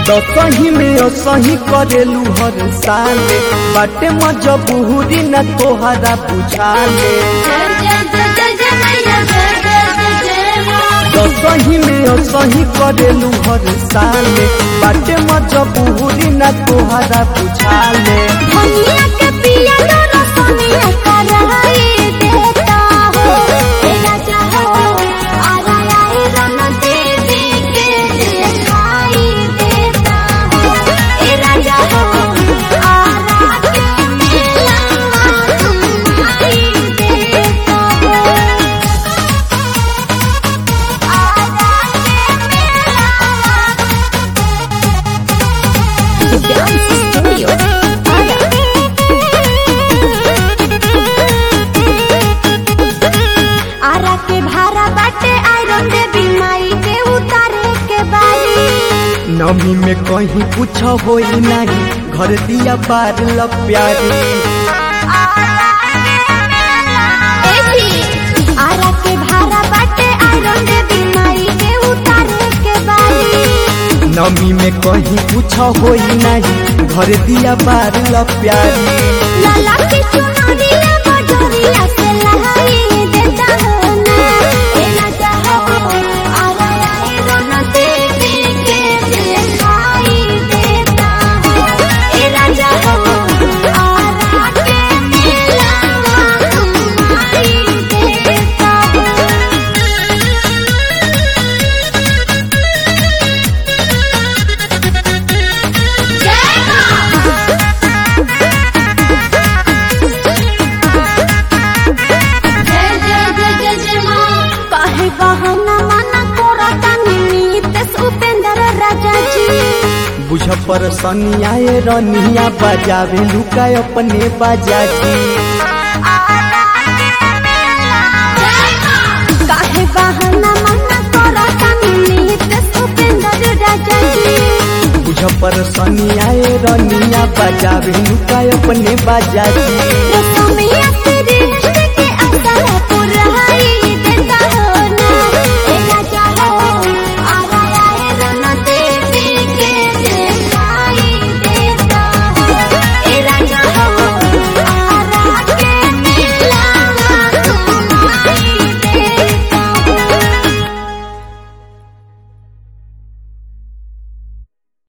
दसही में असही करेलू हर साले बाटे मजबूरी न तोहरा बुझाले जय जय जय जय जय मैया जय जय जय जय माँ दसही में असही करेलू हर साले बाटे मजबूरी न तोहरा बुझाले धनिया के पिया लो रसनिया कराई देता हो ए राजा हो आरा आई रन देवी के दिखाई देता हो ए राजा हो आरा के मेला घुमाई देता हो आरा के मेला डांस स्टूडियो आरा के भारा बाटे आयरन देवी माई के उतारे के बारी नमी में कहीं कुछ होई नहीं घर दिया बार ल प्यारी आरा के भारा बाटे आयरन देवी माई के उतारे के बारी नमी में कहीं कुछ होई नहीं घर दिया बार ल प्यारी लाला की चुनरिया बजरिया से लहाई देता हो ना ए राजा हो आरा आयरन देवी के दिखाई देता हो ए राजा हो आरा के मेला घुमाई देता हो जय माँ जय जय जय जय जय माँ काहे बहाना माना करता निमित उपेंद्र राजा जी बुझ पर सनियाए रनिया बजावे लुका अपने बाजाजी काहे बहाना माना करता निमित उपेंद्र राजा जी बुझ पर सनियाए रनिया बजावे लुका अपने बाजाजी रसमिया से